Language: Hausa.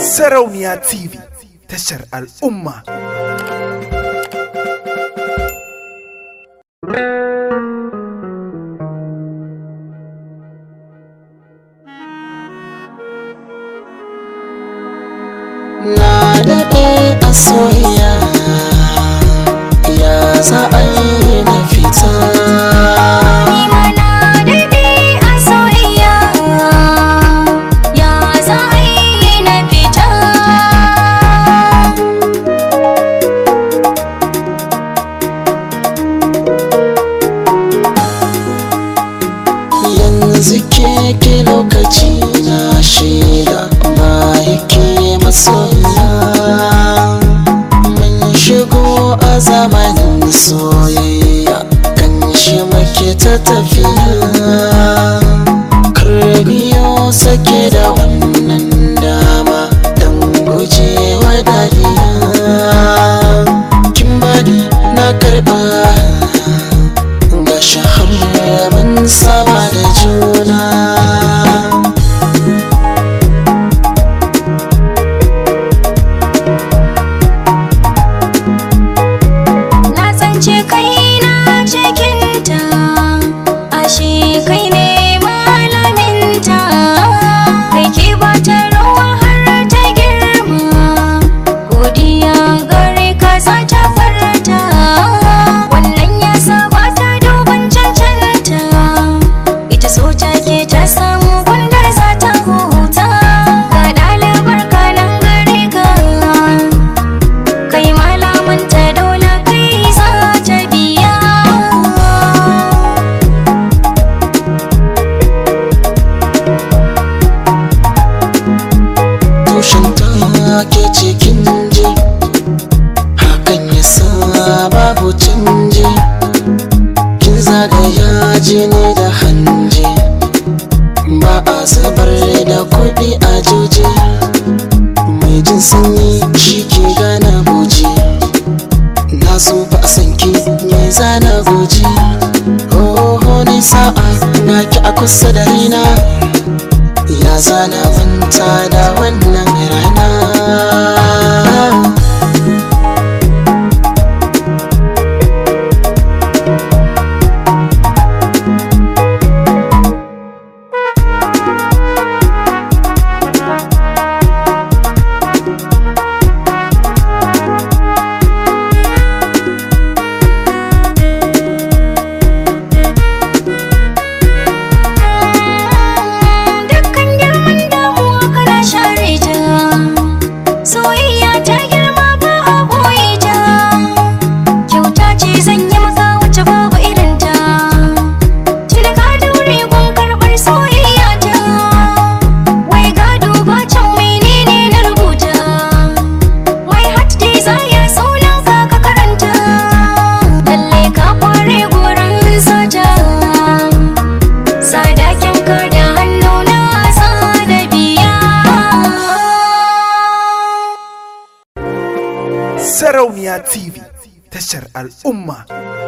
Sarauniya TV tashar al'umma. Na daɗe a soyayya ya za a yi na fita yanzu ke ke lokaci na shaida ba yake masoya mun shigo a zamanin soyayya kan shi muke ta tafiya karbiyo sake da wannan dama don gujewa dariya kin bani na karba ga shahar mun saba da juna Na tsance kaina cikinta ashe kai ne malaminta kai ke bata rawa har ta girma godiya gare ka za ta farta wannan ya saba ta duban cancanta ita so take ta samu gundar za ta huta ga ɗalibar kanan gare ka kai malamanta dole kai za ta biya tushen ta ke cikin ji hakan ya sa babu canji kin zagaya jini da hanji ba a zubar da kuɗi a joji mai jin sanyi shi ke gana goji na so ba a sanki me zana goji oh ni sa'a na ki a kusa da rina ya zana manta da wannan rana dukkan girman damuwa kana share ta soyayya ta girma ba a boye ta kyauta ce zan yi maka wacce babu irinta tuni ka daure gun karɓar soyayya ta wai gado ba can menene na rubuta my heart desire sunan ka ka karanta lalle ka kware gurin sata sadakin ka da hannu na da biya Sarauniya TV tashar al'umma.